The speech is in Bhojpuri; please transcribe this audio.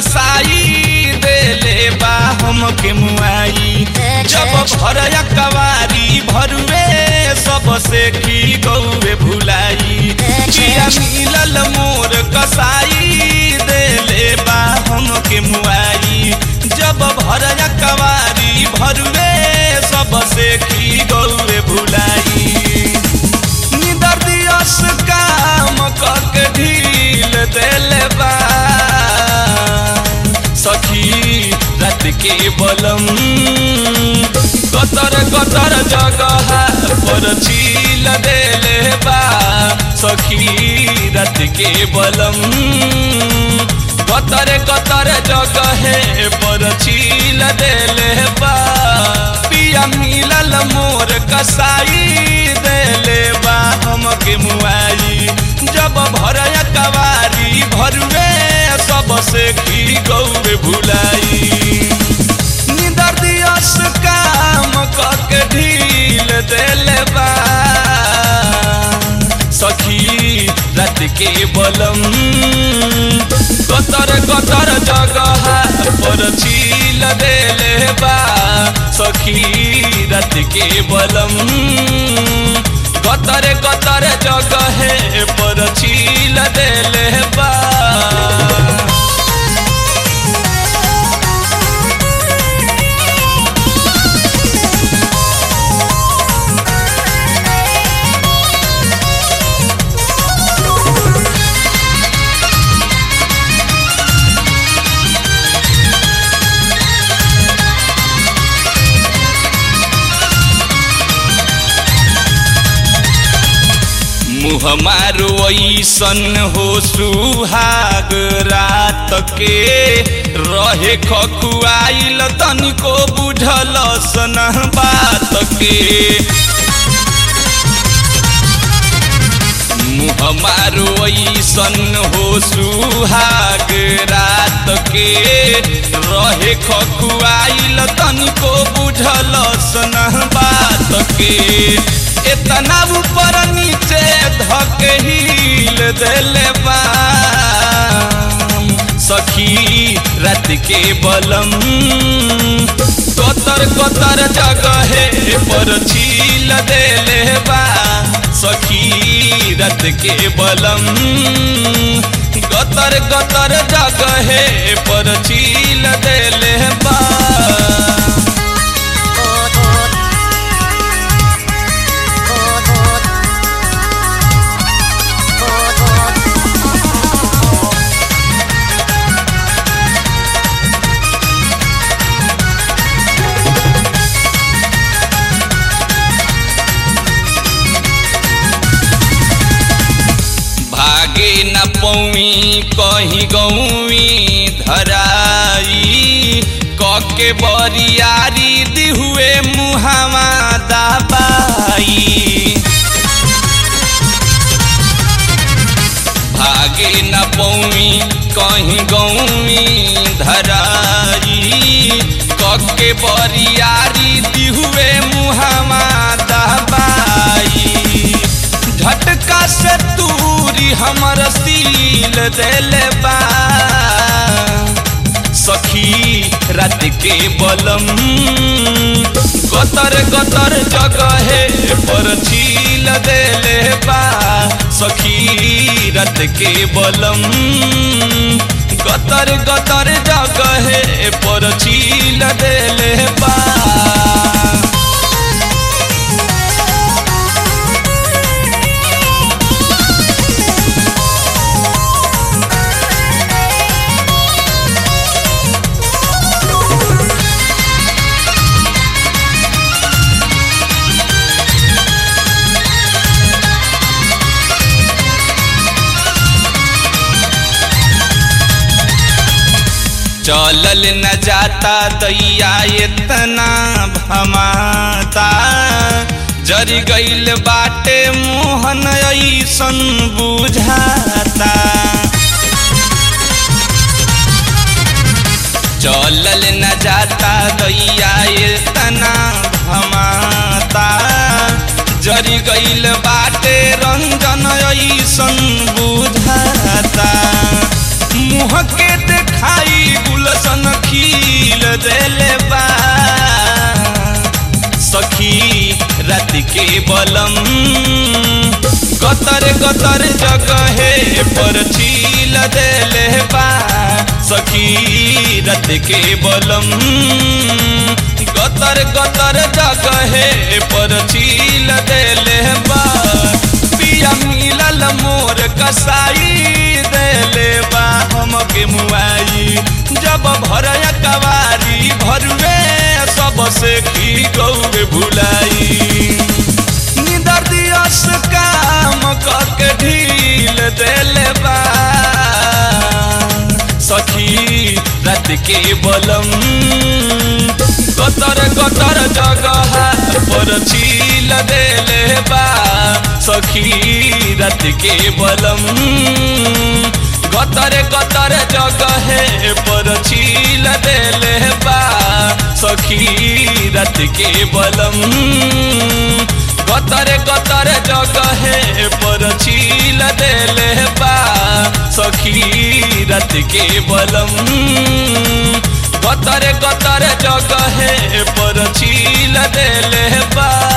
कसाई देले बा हमके मुआई जब भरया कवारी भरुए सबसे की गौवे भुलाई चिया मिलल मोर कसाई देले बा हमके मुआई जब भरया कवारी भरुए सबसे की गौवे भुलाई निदर दियस काम कक ढील देले बा सखी रात के बलम कतर कतर जगह पर छील देले बा सखी रात के बलम कतर कतर जगह पर छील देले बा पिया मिलल मोर कसाई देले बा हमके मुआई जब भरया कवारी भरुए सबसे की गौरे भुलाई निदर दियस काम कक ढील देले बा सखी रात के बलम कतर कतर जगह पर छील देले बा सखी रात के बलम कतर कतर जगह पर छील देले बा मुँह मारो ऐसन हो सुहाग रात के रहे खकुआइल तनिको बुझल सन बात के मुँह मारो ऐसन हो सुहाग रात के रहे खकुआइल तनिको बुझल सन बात के इतना ऊपर नीचे धक हिल दिले बा सखी रात के बलम कतर कतर जगह पर छील देले बा सखी रात के बलम गतर गतर जगह पर छील देले बा भागे न पौई कहीं गौवी धराई कके बरियारी दिहुए मुहावा दबाई भागे न पौई कहीं गौवी धराई कके बरियारी दिहुए मुहावा दबाई झटका से दूरी हमर सील देले बा सखी रात के बलम गतर गतर जगह पर छील देले बा सखी रात के बलम गतर गतर जगह पर छील देले बा चलल न जाता दैया इतना भमाता जरी गईल बाटे मोहन ऐसन बुझाता चलल न जाता दैया इतना भमाता जरी गईल बाटे रंजन ऐसन बुझाता मुँह के देख खाई गुलशन खील देले बा सखी रात के बलम गतर गतर जगहे पर छील देले बा सखी रात के बलम गतर गतर जगहे पर छील देले बा पिया मिलल मोर कसाई देले बा हमके मुआई जब भरया कवारी भरुए सबसे की गौरे भुलाई निदर दियस काम कके ढील देले बा सखी रात के बलम गतर गतर जगह पर छील देले बा सखी रात के बलम गतर गतर जगह पर छील देले बा सखी रात के बलम गतर गतर जगह पर छील देले बा सखी रात के बलम गतर गतर जगह पर छील देले बा